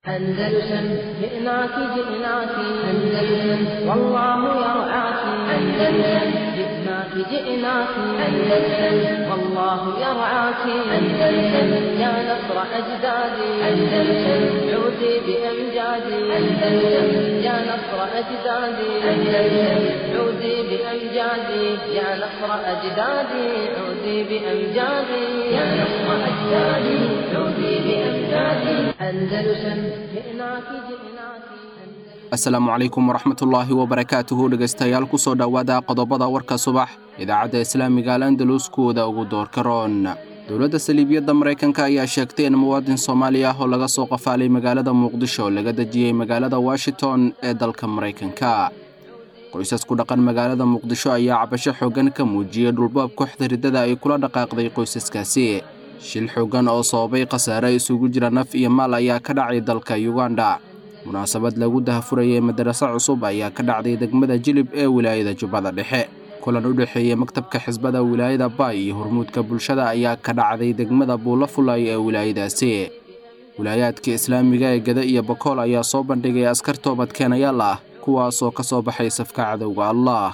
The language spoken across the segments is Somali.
أندلسن جئناك جئناك أندلسن والله يرعاك أندلسن جئناك جئناك أندلسن والله يرعاك أندلسن يا نصر أجدادي أندلسن عودي بأمجادي أندلسن يا نصر أجدادي أندلسن عودي بأمجادي يا نصر أجدادي عودي بأمجادي يا نصر أجدادي عودي بأمجادي أندلسن جئناك جئناك asalaamu calaykum waraxmatullaahi wabarakaatuhu dhegaystayaal ku soo dhowaada qodobada warka subax idaacadda islaamiga al andalus kuwada ugu doorka roon dowladda saliibiyadda maraykanka ayaa sheegtay in muwaadin soomaali ah oo laga soo qafaalay magaalada muqdisho laga dejiyey magaalada washington ee dalka maraykanka qoysas ku dhaqan magaalada muqdisho ayaa cabasho xooggan ka muujiyey dhulbaab kooxda riddada ay kula dhaqaaqday qoysaskaasi shil xooggan oo sababay khasaare isugu jira naf iyo maal ayaa ka dhacay dalka yuganda munaasabad lagu dahafurayay madaraso cusub ayaa ka dhacday degmada jilib ee wilaayada jubbada dhexe kulan u dhexeeyey maktabka xisbada wilaayada baay iyo hormuudka bulshada ayaa ka dhacday degmada buulo fulay ee wilaayadaasi wilaayaadka islaamiga ee gada iyo bakool ayaa soo bandhigay askar toobadkeenayaal ah kuwaasoo ka soo baxay safka cadowga allah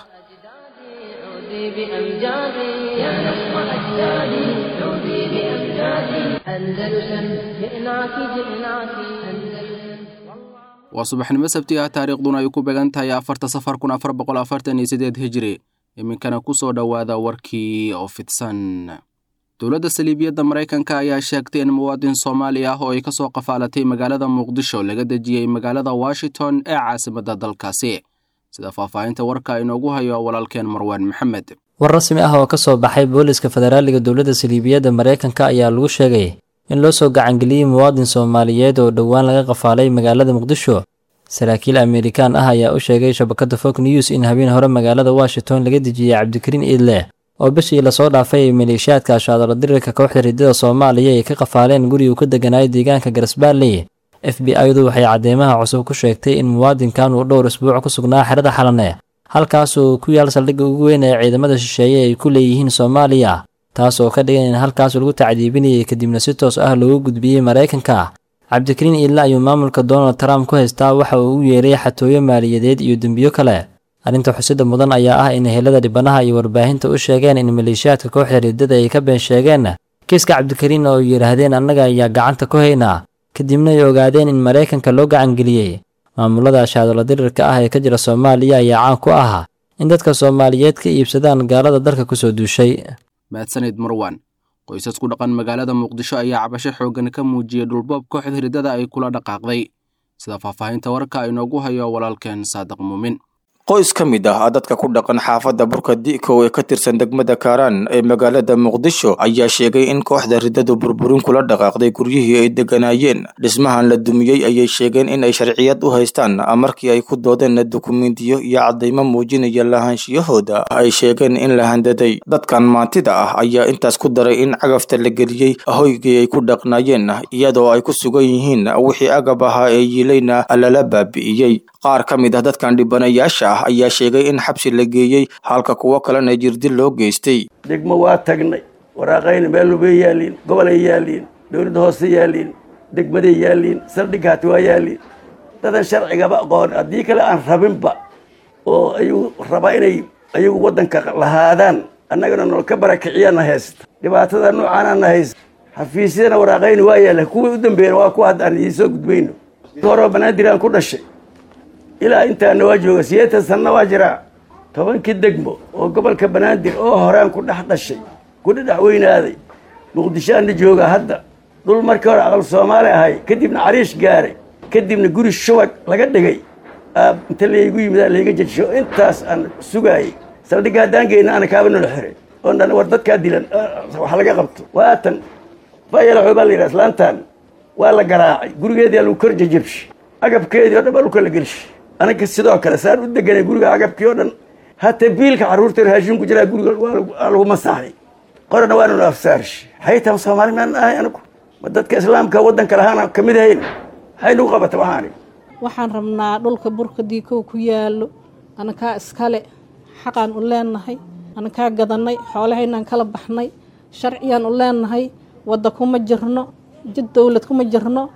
عودي بأمجادي يا نصر أجدادي عودي بأمجادي أندلسن جئناك جئناك أندلسن waa subaxnimo sabti ah taariikhduna ay ku began tahay afarta safar kun afar boqol afartan iyo sideed hijri iminkana ku soo dhowaada warkii oo fidsan dowladda saliibiyadda maraykanka ayaa sheegtay in muwaadin soomaali ah oo ay ka soo qafaalatay magaalada muqdisho laga dejiyey magaalada washington ee caasimadda dalkaasi sida faahfaahinta warka inoogu hayo walaalkeen marwaan maxamed war rasmi ah oo ka soo baxay booliska federaaliga dowladda saliibiyadda maraykanka ayaa lagu sheegay in loo soo gacangeliyey muwaadin soomaaliyeed oo dhowaan laga qafaalay magaalada muqdisho saraakiil amerikaan ah ayaa u sheegay shabakadda fog news in habeen hore magaalada washington laga dejiyey cabdikariin iidle oo bishii lasoo dhaafay ay maleeshiyaadka ashaadalo dirirka kooxda riddada soomaaliya ay ka qafaaleen gurigu ka deganaayo deegaanka garasbaarley f b i-du waxay cadeymaha cusub ku sheegtay in muwaadinkan uu dhowr isbuuc ku sugnaa xerada xalane halkaas uu ku yaal saldhigga ugu weyn ee ciidamada shisheeye ay ku leeyihiin soomaaliya taas oo ka dhigan in halkaas lagu tacdiibinayay kadibna si toos ah loogu gudbiyey maraykanka cabdikariin iidle ayuu maamulka donald trump ku haystaa waxa uu u yeeray xatooyo maaliyadeed iyo dembiyo kale arrinta xusida mudan ayaa ah in helada dhibanaha iyo warbaahinta u sheegeen in maleeshiyaadka kooxda riddada ay ka been sheegeen kiiska cabdikariin oo yidhaahdeen annaga ayaa gacanta ku haynaa kadibna ay ogaadeen in maraykanka loo gacangeliyey maamulada ashaadolo dirirka ah ee ka jira soomaaliya ayaa caan ku ah in dadka soomaaliyeed ka iibsadaan gaalada dalka kusoo duushay mahadsanid marwan qoysas ku dhaqan magaalada muqdisho ayaa cabasho xooggan ka muujiyey dhulboob kooxda riddada ay kula dhaqaaqday sida faahfaahinta warka inoogu hayo walaalkeen saadiq muumin qoys ka mid ah dadka ku dhaqan xaafadda burka di'kow ee ka tirsan degmada kaaraan ee magaalada muqdisho ayaa sheegay in kooxda riddadu burburin kula dhaqaaqday guryihii ay deganaayeen dhismahan la dumiyey ayay sheegeen in ay sharciyad u haystaan markii ay ku doodeen dukumentiyo iyo caddaymo muujinaya lahaanshiyahooda ay sheegeen in la handaday dadkan maantida ah ayaa intaas ku daray in cagafta la geliyey hoygii ay ku dhaqnaayeen iyadoo ay ku sugan yihiin wixii agab ahaa ee yiilayna lala baabi'iyey qaar ka mid ah dadkan dhibanayaasha ah ayaa sheegay in xabsi la geeyey halka kuwo kalena jirdil loo geystay degmo waa tagnay waraaqayna meelubay yaaliin gobolay yaaliin dowladda hoose yaaliin degmaday yaaliin saldhighaati waa yaaliin dadan sharcigaba aqoon haddii kale aan rabinba oo ayuu rabaa inay ayagu waddanka lahaadaan annagana noo ka barakiciyaana haysta dhibaatada noocaanana haysta xafiisyadana waraaqayna waa yaalla kuwii u dambeeyana waa kuwa hadda aan idiin soo gudbayno horoo banaadiraan ku dhashay ilaa intaana waa jooga sideetan sanna waa jiraa tobankii degmo oo gobolka banaadir oo horaan ku dhex dhashay ku dhedhex weynaaday muqdishoaana jooga hadda dhul markii hore aqal soomaali ahay kadibna cariish gaaray kadibna guri shubag laga dhigay inta laygu yimidaa layga jejisho intaas aan sugaayey saldhigga haddaan geyna ana kaaba nolo xiray oo dhan war dadkaa dilan wax laga qabto waatan fayalaxoo baa la yidhaha islaantan waa la garaacay gurigeedaa lagu kor jejabshay agabkeedii o dhan baa dhulka la gelshay anaga sidoo kale saan u deganay guriga agabkii oo dhan hataa biilka carruurta raashin ku jiraa guriga waa lagu masaxay qorana waa nanu afsaarsh xaytan soomaali maan ahay anagu ma dadka islaamka waddanka lahaana ka mid ahayn maxay nagu qabata waxaani waxaan rabnaa dhulka burka diikow ku yaallo anakaa iskale xaqaan u leenahay anakaa gadannay xoolahaynaan kala baxnay sharciyaan u leenahay wadda kuma jirno jid dowlad kuma jirno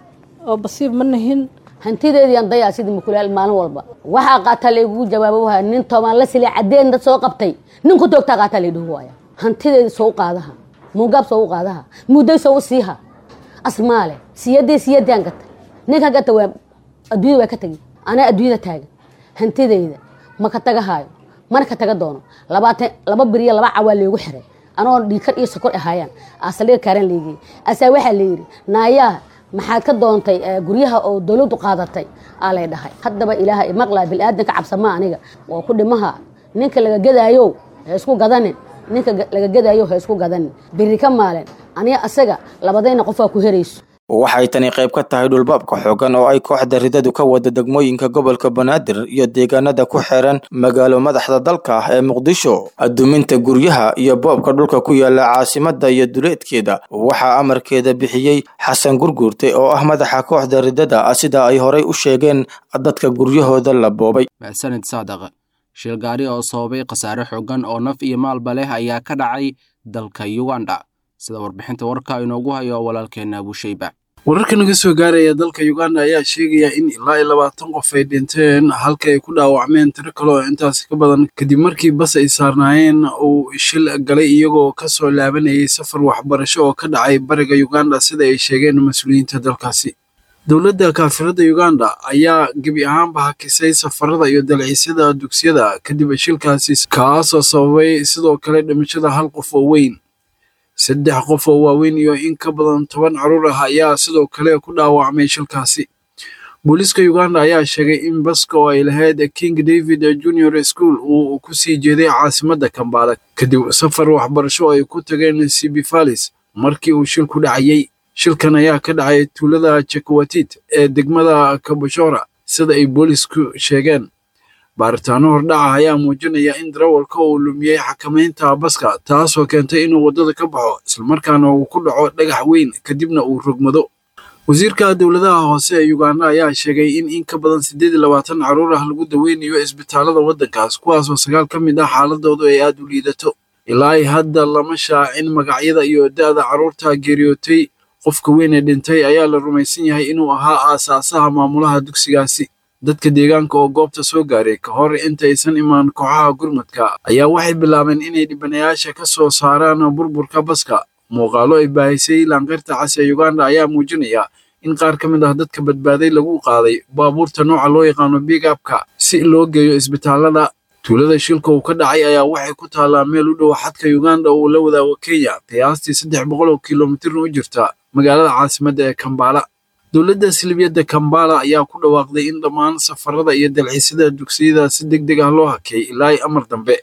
oo basiib ma nahin hantideedii aan dayaa sidii mukulaal maalin walba waxaa qaataa laygugu jawaabo waaya nin toobaan la silay caddeen dad soo qabtay nin ku toogtaa qaataa laydhuhu waaya hantideedii soo u qaadaha muugaab soo u qaadaha mudday soo u siiha asmaale siyadii siyadaan gatay ninka gata waa adduunyada waa ka tegay anaa adduunyada taagan hantideyda ma ka tagahaayo mana ka taga doono labaatan laba biriyo laba cawaa leegu xiray anoo dhiikar iyo sokor ahaayaan asaliga kaaran leegiyey asaa waxaa layidhi naayaa maxaad ka doontay guryaha oo dowladdu qaadatay aa lay dhahay haddaba ilaaha imaqlaa bilaadanka cabsama aniga waa ku dhimaha ninka laga gadaayo ha isku gadanin ninka laga gadaayo ha isku gadanin biri ka maalin aniga asaga labadayna qofaa ku herayso waxay tani qayb ka tahay dhulbaabka xoogan oo ay kooxda ridadu ka wada degmooyinka gobolka banaadir iyo deegaanada ku xeeran magaalo madaxda dalka ee muqdisho aduminta guryaha iyo boobka dhulka ku yaala caasimada iyo duleedkeeda waxaa amarkeeda bixiyey xasan gurguurte oo ah madaxa kooxda ridada sida ay horay u sheegeen dadka guryahooda la boobay maxsanid saadaq shil gaari oo sababay khasaare xoogan oo naf iyo maalba leh ayaa ka dhacay dalka uganda sida warbixinta warka inoogu hayo walaalkeena abushayba wararka naga soo gaaraya dalka uganda ayaa sheegaya in ilaa iyo labaatan qof ay dhinteen halka ay ku dhaawacmeen tiro kale oo intaasi ka badan kadib markii bas ay saarnaayeen uu shil galay iyagoo ka soo laabanayay safar waxbarasho oo ka dhacay bariga uganda sida ay sheegeen mas-uuliyiinta dalkaasi dowladda kaafirada uganda ayaa gebi ahaanba hakisay safarada iyo dalxiisyada dugsiyada kadib shilkaasi kaasoo sababay sidoo kale dhimashada hal qof oo weyn saddex qof oo waaweyn iyo in ka badan toban caruur ah ayaa sidoo kale ku dhaawacmay shilkaasi booliiska uganda ayaa sheegay in baska oo ay lahayd king david junior school uu ku sii jeeday caasimadda kambala kadib safar waxbarasho oo ay ku tageen sibifalis markii uu shilku dhacayey shilkan ayaa ka dhacay tuulada jekwatit ee degmada kaboshora sida ay boolisku sheegeen baaritaano hordhaca ayaa muujinaya in darawalka uu lumiyey xakamaynta baska taasoo keentay inuu waddada ka baxo islamarkaana uu ku dhaco dhagax weyn kadibna uu rogmado wasiirka dowladaha hoose ee uganda ayaa sheegay in in ka badan siddeed iyo labaatan carruur ah lagu daweynayo isbitaalada waddankaas kuwaasoo sagaal ka mid ah xaaladoodu ay aad u liidato ilaa ay hadda lama shaacin magacyada iyo da'da carruurta geeriyootay qofka weyn ee dhintay ayaa la rumaysan yahay inuu ahaa aasaasaha maamulaha dugsigaasi dadka deegaanka oo goobta soo gaaray ka hor intaysan imaan kooxaha gurmadka ayaa waxay bilaabeen inay dhibanayaasha ka soo saaraan burburka baska muuqaalo ay baahisay laanqeyrta cas ee uganda ayaa muujinaya in qaar ka mid ah dadka badbaaday lagu qaaday baabuurta nooca loo yaqaano big abka si loo geeyo isbitaalada tuulada shilka uu ka dhacay ayaa waxay ku taallaa meel u dhow xadka uganda uu la wadaago kenya qiyaastii saddex boqol oo kilomitirna u jirta magaalada caasimadda ee kambala dowladda silibiyadda kambala ayaa ku dhawaaqday in dhammaan safarada iyo dalxiisyada dugsiyada si deg deg ah loo hakay ilaa amar dambe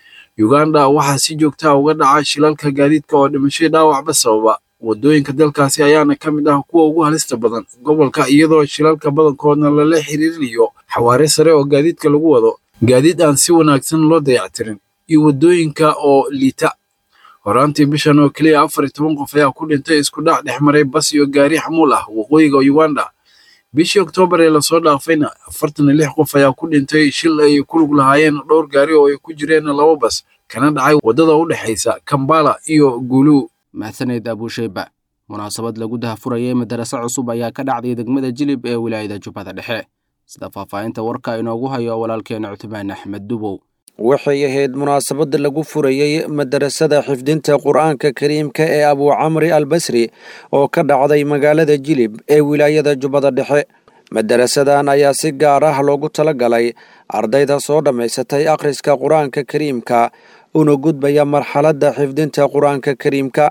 uganda waxaa si joogtaa uga dhaca shilalka gaadiidka oo dhimashay dhaawacba sababa waddooyinka dalkaasi ayaana ka mid ah kuwa ugu halista badan gobolka iyadoo shilalka badankoodna lala xiriirinayo xawaare sare oo gaadiidka lagu wado gaadiid aan si wanaagsan loo dayactirin iyo waddooyinka oo liita horaantii bishan oo keliya afar iyo toban qof ayaa ku dhintay isku dhac dhex maray bas iyo gaari xamuul ah waqooyiga uganda bishii oktoobar ee lasoo dhaafayna afartan iyo lix qof ayaa ku dhintay shil ay ku lug lahaayeen dhowr gaari oo ay ku jireen laba bas kana dhacay waddada u dhexaysa kambala iyo guuluu mahadsaneed abuusheyba munaasabad lagu dahafurayay madaraso cusub ayaa ka dhacday degmada jilib ee wilaayada jubbada dhexe sida faahfaahinta warka inoogu hayo walaalkeena cutmaan axmed dubow waxay ahayd munaasabada lagu furayey madarasada xifdinta qur-aanka kariimka ee abuucamri albasri oo ka dhacday magaalada jilib ee wilaayada jubbada dhexe madarasadan ayaa si gaar ah loogu talagalay ardayda soo dhammaysatay akhriska qur-aanka kariimka una gudbaya marxaladda xifdinta qur-aanka kariimka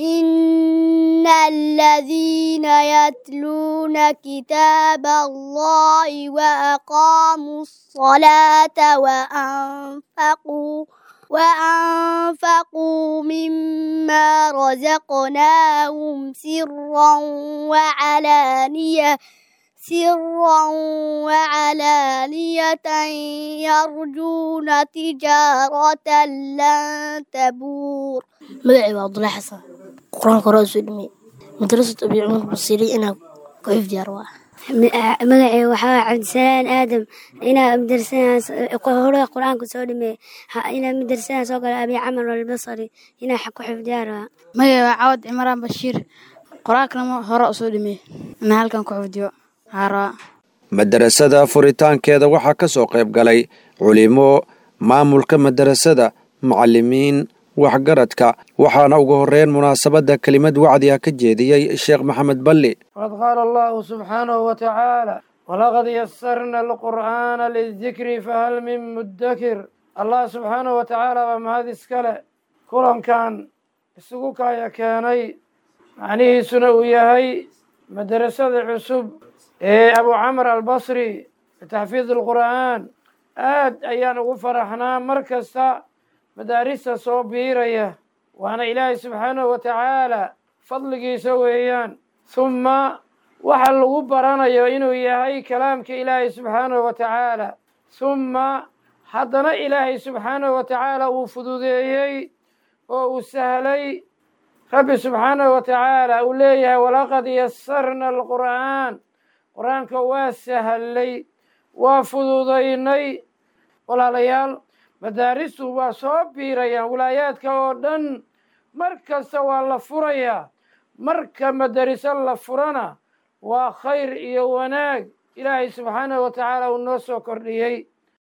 إن الذين يتلون كتاب الله وأقاموا الصلاة وأنفقوا وأنفقوا مما رزقناهم سرا وعلانية سرا وعلانية يرجون تجارة لن تبور magacay waa abdullahi xasan qur-aanka hore soo dhimay madrasat abi cumar basiiri inaa ku xifdiyaar waa magacay waxaa cabdisalaan aadam inaa madrasadaas hore qur-aanka soo dhimay inaa madrasadaas soo gala abi camar albasari inaa ku xifdiyaar waa magacay waa cawad cimraan bashiir qur-aankana hore usoo dhimey inaa halkan ku xifdiyo haaraa madarasada furitaankeeda waxaa ka soo qayb galay culimo maamulka madarasada macallimiin waxgaradka waxaana ugu horreyn munaasabadda kelimad wacdi ah ka jeediyey sheekh maxamed balli qad qaala allahu subxaanahu wa tacaala walaqad yasarna alqur'aana lidikri fahal min muddakir allah subxaanahu wa tacaala baa mahad iskale kulankan isugu kaaya keenay macnihiisuna uu yahay madarasada cusub ee abu camr albasri bitaxfiid alqur'aan aad ayaan ugu faraxnaa mar kasta madaarista soo biiraya waana ilaahay subxaanahu wa tacaala fadligiisa weeyaan humma waxa lagu baranayo inuu yahay kalaamka ilaahay subxaanahu wa tacaala humma haddana ilaahay subxaanahu wa tacaala uu fududeeyey oo uu sahlay rabbi subxaanahu wa tacaala uu leeyahay walaqad yasarna alqur'aan qur-aanka waa sahlay waa fududaynay walaalayaal madaaristu waa soo biirayaan wilaayaadka oo dhan mar kasta waa la furayaa marka madariso la furana waa khayr iyo wanaag ilaahay subxaanahu wa tacaala uu noo soo kordhiyey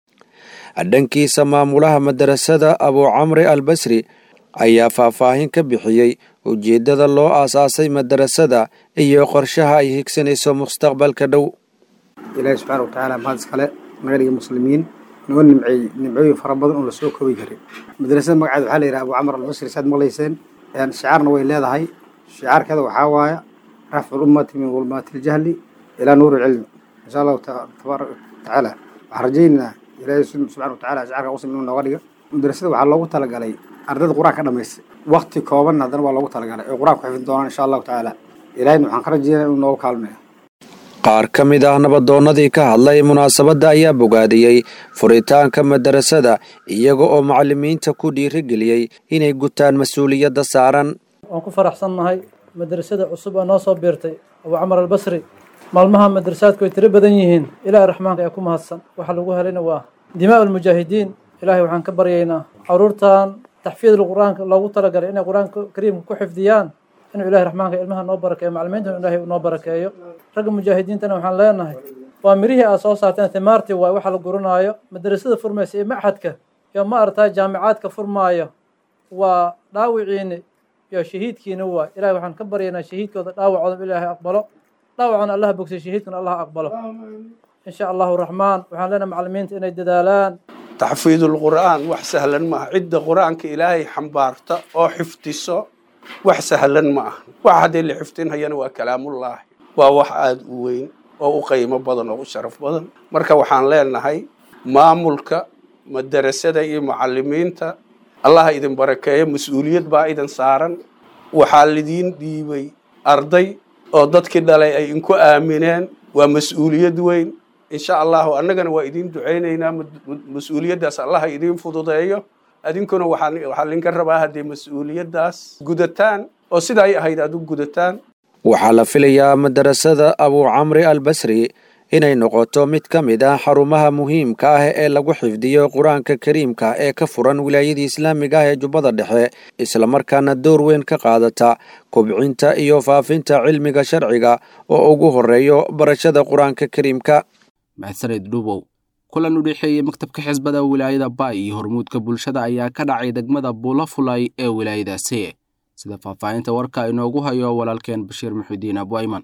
dhankiisa maamulaha madarasada abuu camri albasri ayaa faahfaahin ka bixiyey ujeeddada loo aasaasay madarasada iyo qorshaha ay higsanayso mustaqbalka dhow ilaahi subxaana wa tacaala mahad iskale naga dhiga muslimiin noo nimceey nimcooyin fara badan oo lasoo koobi karin madrasada magaceeda waxaa la yidhaha abuu camar albasri saad maqlayseen shicaarna way leedahay shicaarkeeda waxaa waaya rafcu lummati min dulmaati iljahli ilaa nuuri ilcilmi insha allahu tabaaraka tacaala waxaan rajaynaynaa ilaahay subxana wa tacala shicaarka muslim inuu nooga dhiga madrasada waxaa loogu talagalay ardayda qur-aan ka dhamaystay wakti kooban haddana waa loogu talagalay oo qur-aan ku xifin doonaan insha allahu tacaala ilahayna waxaan ka rajaynaya inuu noogu kaalmeeyo qaar ka mid ah nabadoonnadii ka hadlay munaasabadda ayaa bogaadiyey furitaanka madarasada iyaga oo macallimiinta ku dhiirigeliyey inay gutaan mas-uuliyadda saaran waan ku faraxsannahay madrasada cusub ee noo soo biirtay abuu camar albasri maalmaha madrasaadku way tiro badan yihiin ilaahay raxmaanka ee ku mahadsan waxa lagu helayna waa dimaa almujaahidiin ilaahay waxaan ka baryaynaa caruurtan taxfiid qur-aanka loogu talagalay inay qur-aanka kariimka ku xifdiyaan inuu ilahay raxmaanka ilmaha noo barakeeyo macalimiintana ilaahay noo barakeeyo ragga mujaahidiintana waxaan leenahay waa mirihii aad soo saarteen timaartii waay waxa la guranaayo madrasada furmaysa iyo maxadka iyo ma aragtaa jaamicaadka furmaayo waa dhaawiciini iyo shahiidkiina waay ilahay waxaan ka baryaynaa shahiidkooda dhaawacooda ilaahay aqbalo dhaawacana allah bogsay shahiidkuna allah aqbalo insha allahu raxmaan waxaan leenahay macalimiinta inay dadaalaan taxfiidulqur'aan wax sahlan maaha cidda qur'aanka ilaahay xambaarta oo xifdiso wax sahlan ma aha wax haddii la xifdinhayana waa kalaamullaahi waa wax aada u weyn oo u qiimo badan oo u sharaf badan marka waxaan leenahay maamulka madarasada iyo macalimiinta allaha idin barakeeyo mas-uuliyad baa idin saaran waxaa lidiin dhiibay arday oo dadkii dhalay ay inku aamineen waa mas-uuliyad weyn insha allahu annagana waa idiin ducaynaynaa mas-uuliyaddaas allaha idiin fududeeyo adinkuna waxaa linka rabaa haddii mas-uuliyaddaas gudataan oo sida ay ahayd aad u gudataan waxaa la filayaa madarasada abuu camri albasri inay noqoto mid ka mid ah xarumaha muhiimka ah ee lagu xifdiyo qur-aanka kariimka ee ka furan wilaayadii islaamiga ah ee jubbada dhexe islamarkaana door weyn ka qaadata kobcinta iyo faafinta cilmiga sharciga oo ugu horeeyo barashada qur-aanka kariimka mahadsaned dhubow kulan u dhexeeyey maktabka xisbada wilaayada baay iyo hormuudka bulshada ayaa ka dhacay degmada buulafulay ee wilaayadaasi sida faahfaahinta warka inoogu hayo walaalkeen bashiir muxudiin abwayman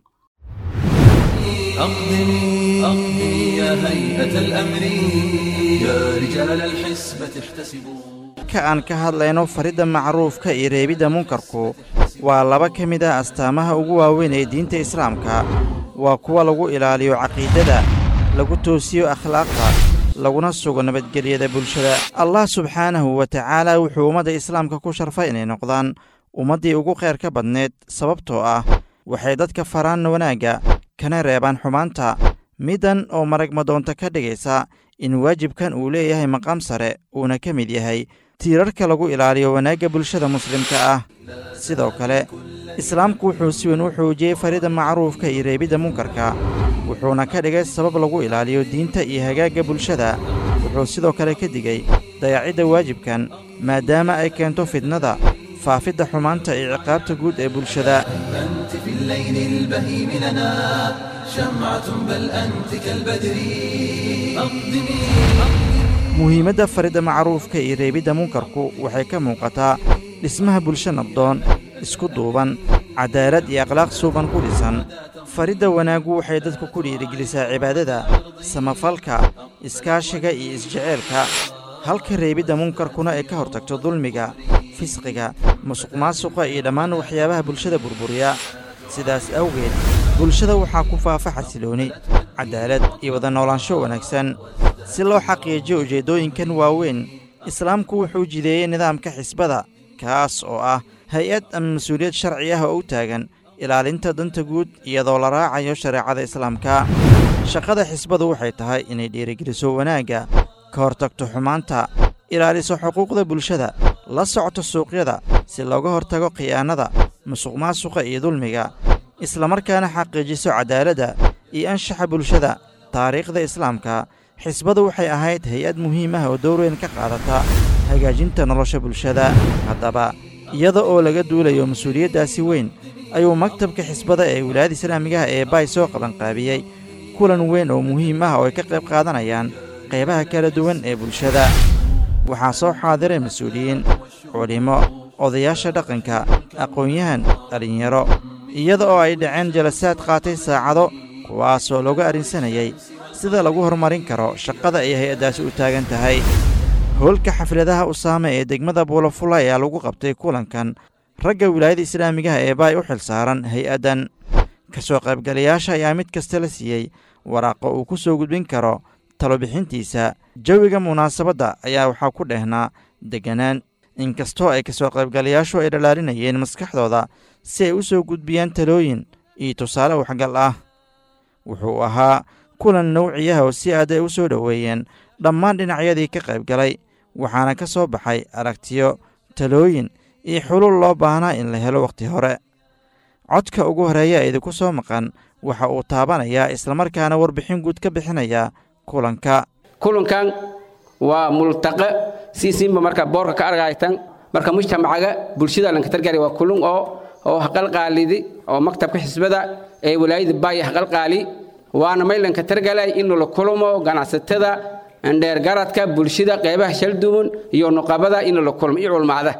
أقدمي أقدمي يا هيئة الأمر يا رجال الحسبة احتسبوا ka aan ka hadlayno faridda macruufka iyo reebidda munkarku waa laba ka mid ah astaamaha ugu waaweyn ee diinta islaamka waa kuwa lagu ilaaliyo caqiidada lagu toosiyo akhlaaqda laguna sugo nabadgelyada bulshada allah subxaanahu wa tacaala wuxuu ummadda islaamka ku sharfay inay noqdaan ummaddii ugu khayrka badneed sababtoo ah waxay dadka faraan wanaagga kana reebaan xumaanta middan oo marag madoonta ka dhigaysa in waajibkan uu leeyahay maqaam sare uuna ka mid yahay tiirarka lagu ilaaliyo wanaagga bulshada muslimka ah sidoo kale islaamku wuxuu si weyn u xoojiyey farida macruufka iyo reebidda munkarka wuxuuna ka dhigay sabab lagu ilaaliyo diinta iyo hagaagga bulshada wuxuu sidoo kale ka digey dayacidda waajibkan maadaama ay keento fidnada faafidda xumaanta iyo ciqaabta guud ee bulshada أنت في الليل البهيم لنا شمعة بل أنت كالبدر أقدمي muhiimadda faridda macruufka iyo reebidda munkarku waxay ka muuqataa dhismaha bulsho nabdoon isku duuban cadaalad iyo akhlaaq suuban ku dhisan faridda wanaaggu waxay dadku ku dhiirigelisaa cibaadada samafalka iskaashiga iyo isjeceelka halka reebidda munkarkuna ay ka hortagto dulmiga fisqiga musuqmaasuqa iyo dhammaan waxyaabaha bulshada burburiya sidaas awgeed bulshada waxaa ku faafa xasilooni cadaalad iyo wada noolaansho wanaagsan si loo xaqiijiyo ujeeddooyinkan waaweyn islaamku wuxuu jideeyey nidaamka xisbada kaas oo ah hay-ad ama mas-uuliyad sharci ah oo u taagan ilaalinta danta guud iyadoo la raacayo shareecada islaamka shaqada xisbadu waxay tahay inay dhiirigeliso wanaagga ka hortagto xumaanta ilaaliso xuquuqda bulshada la socto suuqyada si looga hortago khiyaanada musuqmaasuqa iyo dulmiga islamarkaana xaqiijiso cadaaladda iyo anshaxa bulshada taariikhda islaamka xisbadu waxay ahayd hay-ad muhiim ah oo door weyn ka qaadata hagaajinta nolosha bulshada haddaba iyada oo laga duulayo mas-uuliyaddaasi weyn ayuu maktabka xisbada ee wilaayada islaamigaha ee baay soo qabanqaabiyey kulan weyn oo muhiim ah oo ay ka qayb qaadanayaan qaybaha kala duwan ee bulshada waxaa soo xaadiray mas-uuliyiin culimmo odayaasha dhaqanka aqoon-yahan dhallinyaro iyada oo ay dhaceen jalasaad qaatay saacado kuwaasoo looga arrinsanayay sida lagu horumarin karo shaqada ay hay-addaasi u taagan tahay howlka xafladaha usaame ee degmada buulafula ayaa lagu qabtay kulankan ragga wilaayada islaamigaha ee baay u xil saaran hay-addan ka soo qaybgalayaasha ayaa mid kasta la siiyey waraaqo uu ku soo gudbin karo talobixintiisa jawiga munaasabadda ayaa waxaa ku dhehnaa degganaan inkastoo ay ka soo qaybgalayaashu ay dhalaalinayeen maskaxdooda si ay u soo gudbiyaan talooyin iyo tusaale waxgal ah wuxuu ahaa kulan nawciyaha oo si aad ay u soo dhoweeyeen dhammaan dhinacyadii ka qaybgalay waxaana ka soo baxay aragtiyo talooyin iyo xulul loo baahnaa in la helo wakhti hore codka ugu horeeya idinku soo maqan waxa uu taabanayaa islamarkaana warbixin guud ka bixinayaa kulanka kulankan waa multaqe siisinba marka boorka ka argaytan marka mujtamacaga bulshada lankatargari waa kulun oo oo haqalqaalidi oo maktabka xisbada ee walaayada baaya haqalqaali waana maylanka targalay in la kulmo ganacsatada dheergaradka bulshada qeybaha shalduwan iyo nuqabada in la kulmo iyo culmaada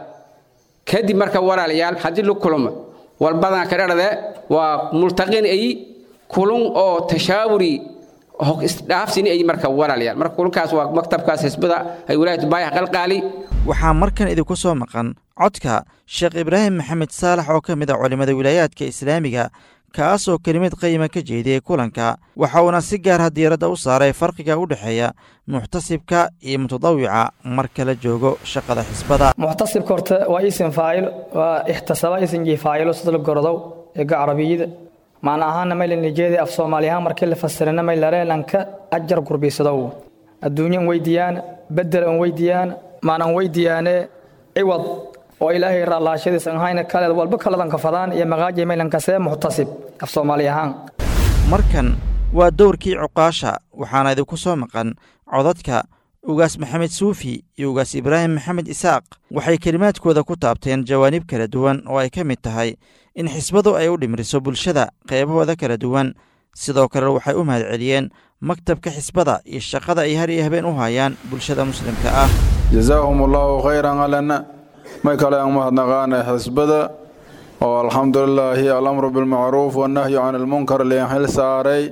kadib marka walaalayaal haddii la kulmo walbadan ka dhadhade waa multaqin ay kulun oo tashaawuri isdhaafsini ay marka walaalayaal marka kulunkaas waa maktabkaas xisbada ay walaayada baaya qalqaali waxaa markan idinku soo maqan codka sheekh ibraahim maxamed saalax oo ka mid a culimmada wilaayaadka islaamiga kaas oo kelimad qiima ka jeediyey kulanka waxa uuna si gaar ah diiradda u saaray farqiga u dhexeeya muxtasibka iyo mutadawica marka la joogo shaqada xisbada muxtasibka horta waa isim faacil waa ixtisaba isimkii faacilo sida la gorodow eega carabiyada macna ahaana maylan nijeedi af soomaali ahaan markii la fasirana maylareelanka ajar gurbisadow adduunyan weydiiyaan bedel an weydiiyaan maanan weydiiyaane ciwad oo ilaahay raalaashadiisan ahayna kaleed walba kaladan kafadaan iyo maqaaji maylankasee muxtasib af soomaali ahaan markan waa dowrkii cuqaasha waxaana idinku soo maqan codadka ugaas maxamed suufi iyo ugaas ibraahim maxamed isaaq waxay kelimaadkooda ku taabteen jawaanib kala duwan oo ay ka mid tahay in xisbadu ay u dhimriso bulshada qeybahooda kala duwan sidoo kale waxay u mahadceliyeen maktabka xisbada iyo shaqada ay har iyo habeen u hayaan bulshada muslimka ah jazaahum allaahu khayran alana may kale aan mahadnaqaana xisbada oo alxamdulilaahi alamru bilmacruuf wannahyu can ilmunkar lian xil saaray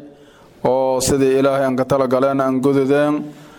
oo sidii ilaahay aan ka talagaleen aan gududeen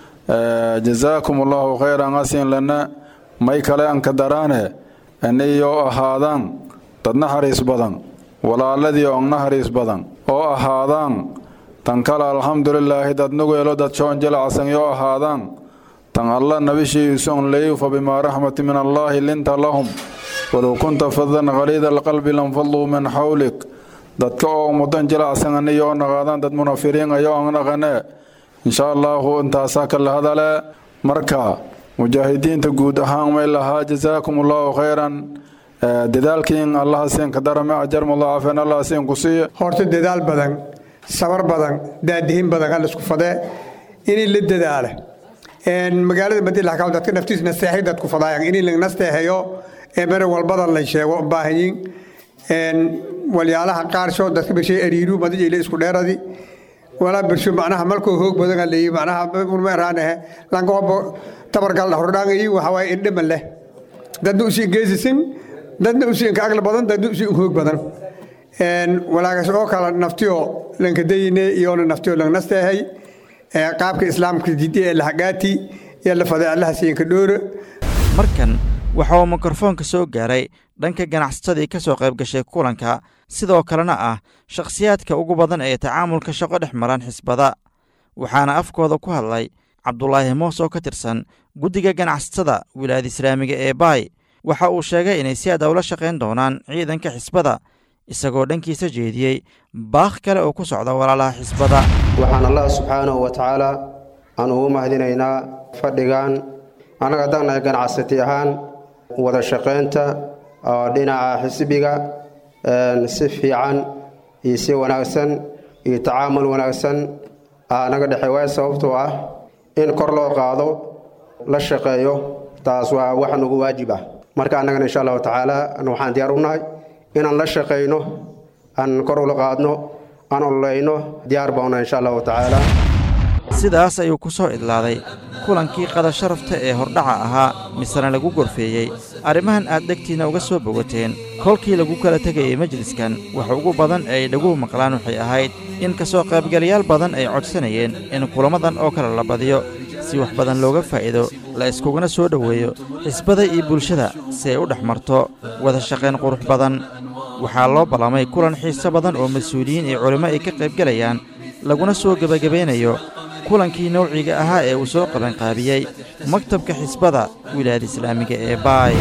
jazaakum allaahu khayran asin lana may kale aan ka daraane iniyoo ahaadaan dad naxariis badan walaaladii oo naxariis badan oo ahaadaan tan kale alxamdulilaahi dad nugeelo dad shoon jilacsan yoo ahaadaan tan alla nabishiisun leeyu fa bimaa raxmati min allaahi linta lahum walow kunta fadan khaliida alqalbi lanfaduu min xawlik dadka oo mudan jilacsan aniyoo naqaadaan dad munafiriin ayoo aan naqane insha allaahu intaasaa kala hadale marka mujaahidiinta guud ahaan may lahaa jazaakum allaahu khayran dadaalkiin allaha siin ka darame ajar mudaacafeen allah siin ku siiya horta dadaal badan sabar badan daadihin badan hal isku fadee inay la dadaala magaalada madiina xakaam dadka naftiis nasteexay dadku fadaayan inay la nasteexayo ee bere walbada la sheego baahanyin walyaalaha qaarshood dadka bershay ariiru madijayla isku dheeradi walaa bersho macnaha malkoo hoog badan leeyi macnaha ulmeeraanahe lankoobo tabargal hordhaangayi waxawaaye indhama leh dadna usiin geesisin dadna usiin ka agla badan dadna usiin hoog badan walaagas oo kale naftiyo lankadayine iyoona naftiyo langnasteehay qaabka islaamka jidi ee lahagaati iyo lafade allaha siinka dhoore markan waxa uu mikrofoonka soo gaaray dhanka ganacsatadii ka soo qayb gashay kulanka sidoo kalena ah shakhsiyaadka ugu badan ee tacaamulka shaqo dhex maran xisbada waxaana afkooda ku hadlay cabdulaahi moos oo ka tirsan guddiga ganacsatada wilaayada islaamiga ee baay waxa uu sheegay inay si aad ula shaqayn doonaan ciidanka xisbada isagoo dhankiisa jeediyey baakh kale oo ku socda walaalaha xisbada waxaan allah subxaanahu wa tacaala aan ugu mahadinaynaa fadhigan annaga haddaan ganacsati ahaan wada shaqaynta oo dhinaca xisbiga si fiican iyo si wanaagsan iyo tacaamul wanaagsan naga dhexey waay sababtoo ah in kor loo qaado la shaqeeyo taas waa wax nagu waajib ah marka annagana insha allahu tacaala waxaan diyaar u nahay inaan la shaqayno aan kor ula qaadno aan ololeyno diyaar bauna insha allahu tacaala sidaas ayuu ku soo idlaaday kulankii qada sharafta ee hordhaca ahaa misena lagu gorfeeyey arrimahan aad dhegtiinna uga soo bogateen kolkii lagu kala tegayey majliskan waxa ugu badan ee ay dhaguhu maqlaan waxay ahayd in ka soo qaybgalayaal badan ay codsanayeen in kulammadan oo kale la badiyo si wax badan looga faa'iido la iskuguna soo dhoweeyo xisbada iyo bulshada si ay u dhex marto wada shaqayn qurux badan waxaa loo ballamay kulan xiiso badan oo mas-uuliyiin iyo culimmo ay ka qaybgelayaan laguna soo gebagabaynayo kulankii nowciga ahaa ee uu soo qabanqaabiyey maktabka xisbada wilaayada islaamiga ee baay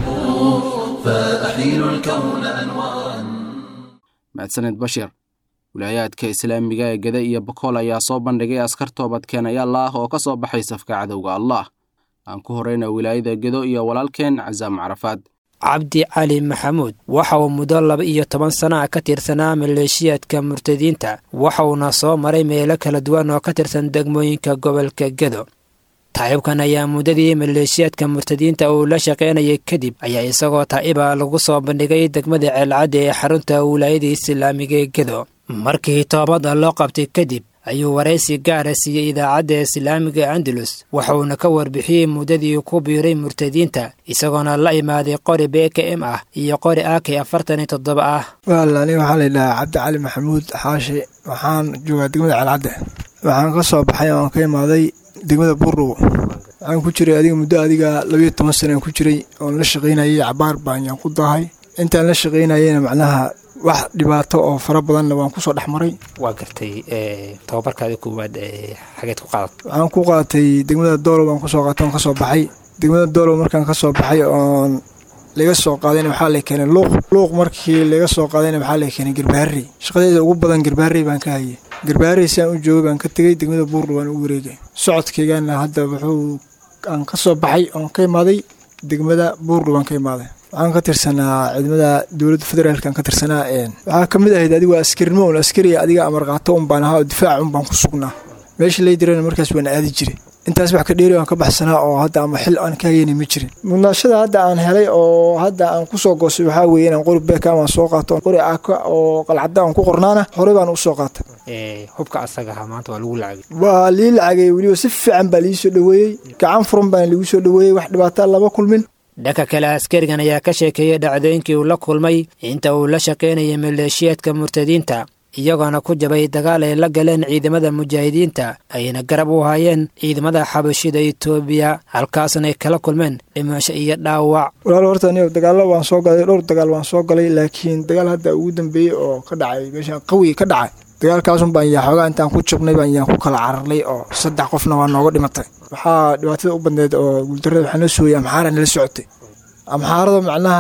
mahadsaned bashir wilaayaadka islaamiga ee gede iyo bakool ayaa soo bandhigay askar toobadkeenayaal ah oo ka soo baxay safka cadowga allah aan ku horrayna wilaayada gedo iyo walaalkeen casaam carafaad cabdi cali maxamuud waxa uu muddo laba iyo toban sana ah ka tirsanaa maleeshiyaadka murtadiinta waxa uuna soo maray meelo kala duwan oo ka tirsan degmooyinka gobolka gedo taa'ibkan ayaa muddadii maleeshiyaadka murtadiinta uu la shaqaynayay kadib ayaa isagoo taa'iba lagu soo bandhigay degmada ceelcadda ee xarunta wilaayada islaamiga ee gedo markii toobadda loo qabtay kadib ayuu waraysi gaara siiyey idaacadda islaamiga andalus waxauuna ka warbixiyey muddadii ku biiray murtadiinta isagoona la imaaday qori beka m ah iyo qori ak afartan iyo toddoba ah wal aniga waxaa layidhahaa cabdi cali maxamuud xaashi waxaan joogaa degmada ceelcadde waxaan ka soo baxay oon ka imaaday degmada buurrow waxaan ku jiray adiga muddo adiga labayo toban sanaan ku jiray oon la shaqaynayay cabaar baan yaan ku dahay intaan la shaqaynayeyna macnaha wax dhibaato oo fara badanna waan kusoo dhex maray waa gartay tababarkaadi koowaad xageed ku qaadat waxaan ku qaatay degmada doolow baan kusoo qaatay oon kasoo baxay degmada doolow markaan kasoo baxay oon laga soo qaadayna waxaa la keenay luuq luuq markii laga soo qaadayna waxaa la keenay garbaharey shaqadeeda ugu badan garbaharey baan ka hayay garbaharey si aan u joogay baan ka tegey degmada buurla waan u wareegay socodkaygana hadda wuxuu aan ka soo baxay oon ka imaaday degmada buurla baan ka imaaday waxaan ka tirsanaa ciidamada dowladda federaalkan ka tirsanaa waxaa ka mid ahayd adigu askarnimo un askariya adiga amar qaato un baan ahaa oo difaaca un baan ku sugnaa meesha lay dirana markaas waan aadi jiray intaas wax ka dheeri aan ka baxsanaa oo hadda ama xil aan ka hayeyna ma jirin mudnaashada hadda aan helay oo hadda aan kusoo goostay waxaa weeye inaan qori beekam aan soo qaato qori aaka oo qalcadda aan ku qornaana horey baan usoo qaatay hubka asaga ahaa maanta waa lagu lacagay waa lii lacagay weliba si fiican baa liii soo dhoweeyey gacan furan baan liigu soo dhoweeyey wax dhibaataa lama kulmin dhanka kale askarigan ayaa ka sheekeeyey dhacdooyinkii uu la kulmay inta uu la shaqaynayay maleeshiyaadka murtadiinta iyagoona ku jabay dagaal ay la galeen ciidamada mujaahidiinta ayna garab u haayeen ciidamada xabashida etoobiya halkaasna ay kala kulmeen dhimasho iyo dhaawac walaal horta aniga dagaallo waan soo galay dhowr dagaal waan soo galay laakiin dagaal hadda ugu dambeeyey oo ka dhacay meeshaan qawiga ka dhacay dagaalkaasun baan yaa xoogaa intaan ku jabnay baan yaan ku kala cararnay oo saddex qofna waa nooga dhimatay waxaa dhibaatada u badneed oo guuldarada waxaa noo sooyay amxaara nala socotay amxaarada macnaha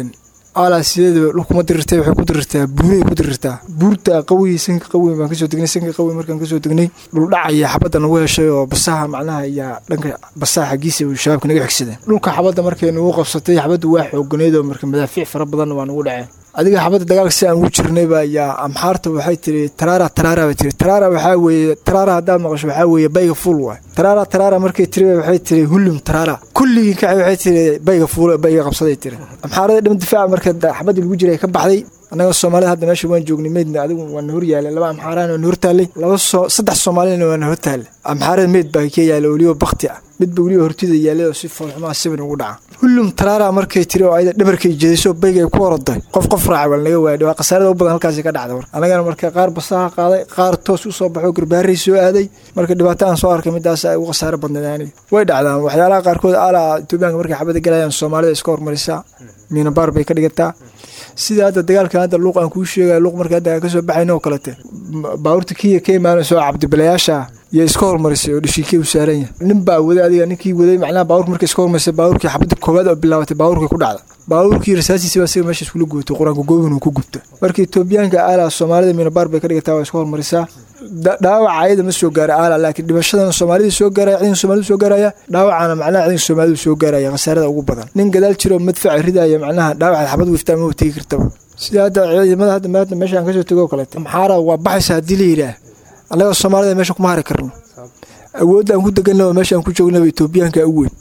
alaa sideedaba dhulkuma dirirtay waxay ku dirirtaa buuray ku dirirtaa buurta qawi sanka qawi baan kasoo degnay sanka qawi markaan kasoo degnay dhuldhacaya xabadda nagu heshay oo basaha macnaha ayaa dhanka basaha xaggiisa shabaabka naga xigsadeen dhulka xabadda markay nagu qabsatay xabaddu waa xooganeyd oo marka madaafiic fara badanna waa nagu dhaceen adiga xabadda dagaalka si aan ugu jirnay baa yaa amxaarta waxay tiri taraara taraara bay tiri taraara waxaa weeye taraara haddaad maqasho waxaa weeye bayga fuul waay taraara taraara markay tiri waxay tiri hullum taraara kulligii kacay waxay tiri bayga fuul bayga qabsaday tiri amxaarada dhima difaaca marka xabadda lagu jiray ka baxday annaga soomaalida hadda meesha waan joognay meydna adigu waana hor yaalay laba amxaaraan waana hor taallay laba soo saddex soomaalina waana hor taallay amxaarada meyd baa ka yaala weliba bakti ah midba weliba hortida yaalay oo si foolxumaa sibin ugu dhaca hullum taraara markay tiri oo ayada dhabarkay jeedayso bayga ay ku oroday qof qof raaca waa laga waadhay waa khasaarada u badan halkaasi ka dhacda marka annagana marka qaar basaha qaaday qaar toos u soo baxo garbaaray soo aaday marka dhibaato aan soo arkay midaas ay ugu khasaaro badnayd aniga way dhacdaan waxyaalaha qaarkood alaa etoobiyaanka markay xabada galayaan soomaalida iska hormarisaa miinabaar bay ka dhigataa sida hadda dagaalkan hadda luuq aan kuu sheegaya luuq marka hadda aan kasoo baxayno oo kalete baabuurta kiya ka imaanayso cabdibilayaasha iyo iska hormarisay oo dhishiikey u saaran yahay nin baa waday adiga ninkii waday macnaha baabuurka markay iska hormarisay baabuurkii xabadda koowaad oo bilaabatay baabuurkii ku dhacda baabuurkii rasaasiisi baa siga meesha iskula gootay qur-aanka goobin uu ku gubta marka etoobiyaanka aala soomaalida miinabaar bay ka dhigataa waa iska hormarisaa dhaawaca ayada ma soo gaara aala laakiin dhimashadana soomaalida soo gaaraya ciidanka soomaalida soo gaaraya dhaawacana macnaha ciidanka soomaalida soo gaaraya khasaarada ugu badan nin gadaal jiro madfaca ridaya macnaha dhaawaca xabad wiftaa ma tegi kartaba sida hadda ciidamada hadda maanta meesha aan kasoo tego oo kaleeto maxaara waa baxaysa haddii la yidhaah annaga soomaalida meesha kuma hari karno awoodda aan ku deganna meesha aan ku joognaba etoobiyaanka u weyn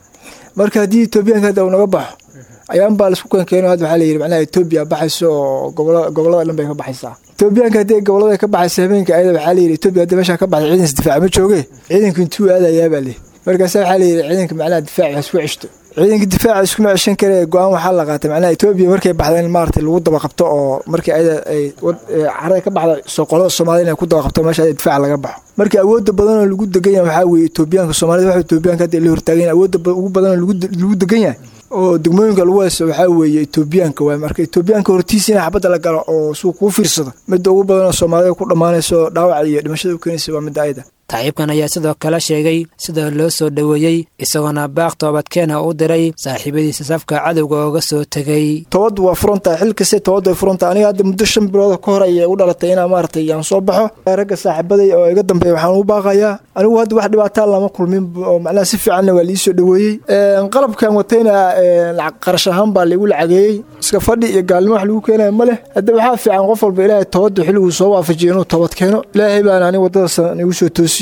marka haddii etoobiyaanka hadda uu naga baxo ayaan baa laisku keenkeeno hadda waxaa la yidhi macnaha etoobiya baxayso oo gobolada gobolada dhan bay ka baxaysaa etoobiyaanka haddii gobolada ka baxaysa habeenka ayada waxaa la yidhi etoobiya hadda meesha ka baxday ciidan isdifaaca ma jooge ciidanka intuu aadayaa baa leeyahy markaasa waxaa la yidhi ciidanka macnaha difaaca ha isku ceshto ciidanka difaaca iskuma ceshan kare go-aan waxaa la qaatay macnaha etoobiya markay baxda in maaragtay lagu daba qabto oo markii ayada ay carada ka baxda soo qolada soomaalida inay ku daba qabto meesha ayada difaaca laga baxo marka awoodda badan oo lagu degan yahay waxaa weeye etoobiyaanka soomaalida waxa etoobiyaanka hadda la hortaagan yahay awoodda ugu badan oo lagu degan yahay oo degmooyinka lagu haysto waxaa weeye etoobiyaanka waay marka etoobiyaanka hortiisa in xabadda la galo oo suu kuu fiirsado midda ugu badan oo soomaalida ku dhammaanayso dhaawaca iyo dhimashada u keenaysa waa midda ayada taciibkan ayaa sidoo kale sheegay sida loo soo dhoweeyey isagoona baaq toobadkeena u diray saaxiibadiisa safka cadowga ooga soo tegay tobaddu waa furantahay xil kaste tobaddu way furantahay aniga hadda muddo shan bilood ka hor ayay u dhalatay inaa maaragtay aan soo baxo ragga saaxiibaday oo iga dambeeya waxaan ugu baaqayaa anigu hadda wax dhibaataa lama kulmin oo macnaha si fiicanna waa liisoo dhoweeyey qalabkan watayna qarash ahaan baa laigu lacageeyey iska fadhi iyo gaalnimo wax lagu keenaya ma leh hadda waxaa fiican qof walba ilaahay tobaddu xilliguu soo waafajiyo inuu tobad keeno ilaahay baana aniga waddadaas igu soo toosiyey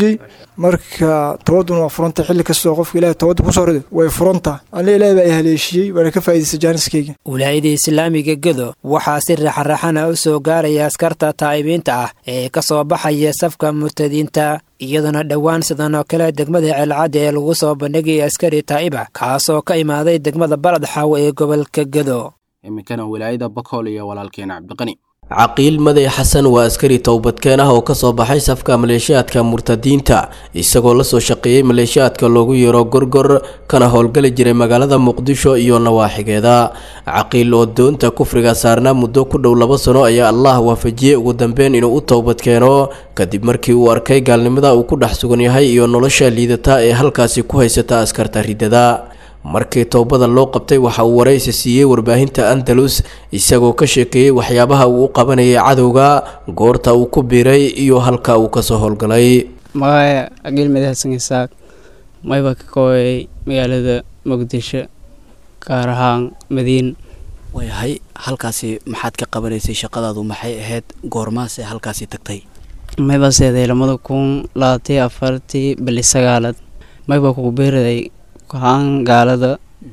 marka tobaduna waa furanta xilli kastoo qofka ilahay tobadda kusoo riday way furanta ana ilahay baa i haleeshiyey waana ka faa'idaystay jaaniskayga wilaayada islaamiga gedo waxaa si raxaraxana u soo gaaraya askarta taa'ibiinta ah ee ka soo baxaya safka murtadiinta iyadoona dhowaan sidan oo kale degmada ceelcadda ee lagu soo bandhigaya askari taa'iba kaasoo ka imaaday degmada balad xaawo ee gobolka gedo iminkana wilaayada bakool iyo walaalkeena cabdiqani caqiil maday xasan waa askari towbadkeen ah oo kasoo baxay safka maleeshiyaadka murtadiinta isagoo lasoo shaqeeyey maleeshiyaadka loogu yeero gorgor kana howlgali jiray magaalada muqdisho iyo nawaaxigeeda caqiil oo doonta kufriga saarnaa muddo ku dhow laba sano ayaa allah waafajiyey ugu dambeyn inuu u towbadkeeno kadib markii uu arkay gaalnimada uu ku dhex sugan yahay iyo nolosha liidata ee halkaasi ku haysata askarta ridada markii towbada loo qabtay waxa uu waraysi siiyey warbaahinta andalus isagoo ka sheekeeyey waxyaabaha uu u qabanayay cadowga goorta uu ku biiray iyo halka uu kasoo howlgalay magacaya cagiil madaxsan isaaq mayba ka kooyay magaalada muqdisho gaar ahaan madiin waayahay halkaasi maxaad ka qabanaysay shaqadaadu maxay ahayd goormaase halkaasi tagtay mayba seeday lamada kun labaatiyo afartii bili sagaalaad mayba kugu beeraday haan gaalada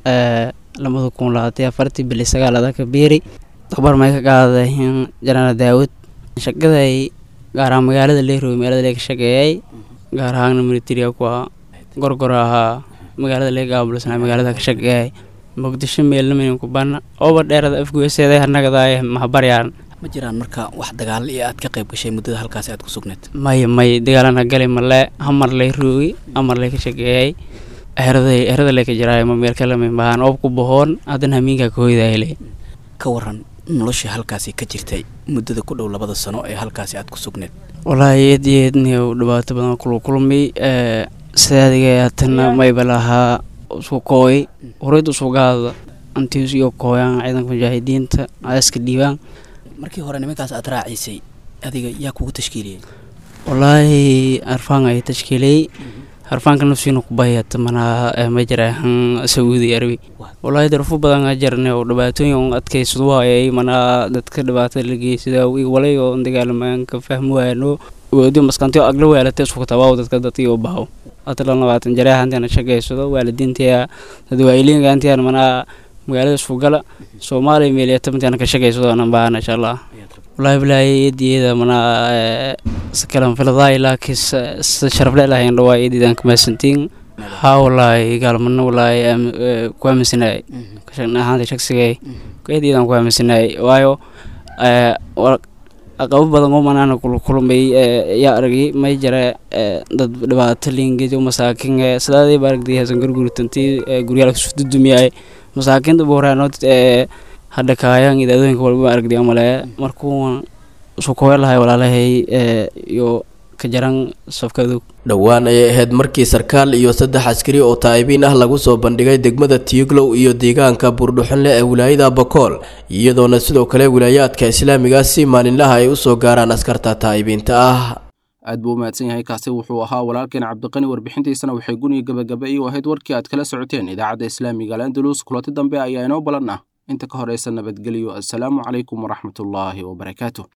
lamada kun labaatiyo afartii bili sagaalaad ka biiri tabar may ka qaadahin janaal daawud shaqaday gaar ahaan magaalada leerowe magaalada lee ka shaqeeyay gaar ahaan militariga ku ahaa gorgor ahaa magaalada lee gaabulsana magaalada ka shaqeeyay muqdisho meelnamayn ku bana ooba dheerada afgueseeday hanagadaay mahabaryaan ma jiraan marka wax dagaalo iyo aad ka qayb gashay muddada halkaasi aad ku sugneed may may dagaalana gali male hamar lay roogi hamar lay ka shaqeeyay eraday erada lay ka jiraay ma meel kale may bahan oob ku bohoon haddana hamiinka ka hoydayle ka waran noloshii halkaasi ka jirtay muddada ku dhow labada sano ee halkaasi aad ku sugneed wallaahi eed iyo eedniyo dhibaato badan kula kulmay sidaadiga haatana mayba lahaa isku kooy horeyd usoo gaada antiis iyo kooyaan ciidanka mujaahidiinta iska dhiibaan markii hore nimankaas aad raaciysay adiga yaa kugu tashkiiliyey wallaahi arfaan ay tashkiiliyey harfaanka nafsiina kubayata manaa ma jiraahan sacuudi arabi walaahi darfo badan a jarne oo dhibaatooyin adkaysadu waayay manaa dadka dhibaatada la geysada walay oo dagaalamaan ka fahmi waayano wadi maskantiyo agla weelata isku tabaaw dadka dadkii u bahaw atalan labaatan jareeha intaana shaqaysado waalidiintiya dadwaayiliinka intiyan manaa magaalada isku gala soomaaliya meeliyata intaana ka shaqaysado anan baahana insha allah wallaahi bilaahi eediyada manaa sakalan filadaay laakiin sida sharafle lahayn dhawaa eedidan kamaasantiin haa wallaahi gaalmana wallaahi ku aaminsanaay ahaanta shaqsigay eedidan ku aaminsanaay waayo aqabo badan oo manaana kulkulmay yaa aragay may jare dad dhibaato liingedi masaakin sidaadii ba aragday hasan gurguritantii guryaal kusududumiyay masaakinta boraanood hadha kaayaan idaadooyinka walba aragday amale markuu isku koweelahay walaalahay iyo ka jaran safkadu dhowaan ayay ahayd markii sarkaal iyo saddex askari oo taa'ibiin ah lagu soo bandhigay degmada tiiglow iyo deegaanka buurdhuxunle ee wilaayada bakool iyadoona sidoo kale wilaayaadka islaamiga si maalinlaha ay u soo gaaraan askarta taa'ibiinta ah aad buu u mahadsan yahay kaasi wuxuu ahaa walaalkeen cabdiqani warbixintiisana waxay guniga gabagaba iyo ahayd warkii aad kala socoteen idaacadda islaamiga alandalus kulanti dambe ayaa inoo balan ah inta ka horeysa nabadgelyo assalaamu calaykum waraxmatullaahi wabarakaatu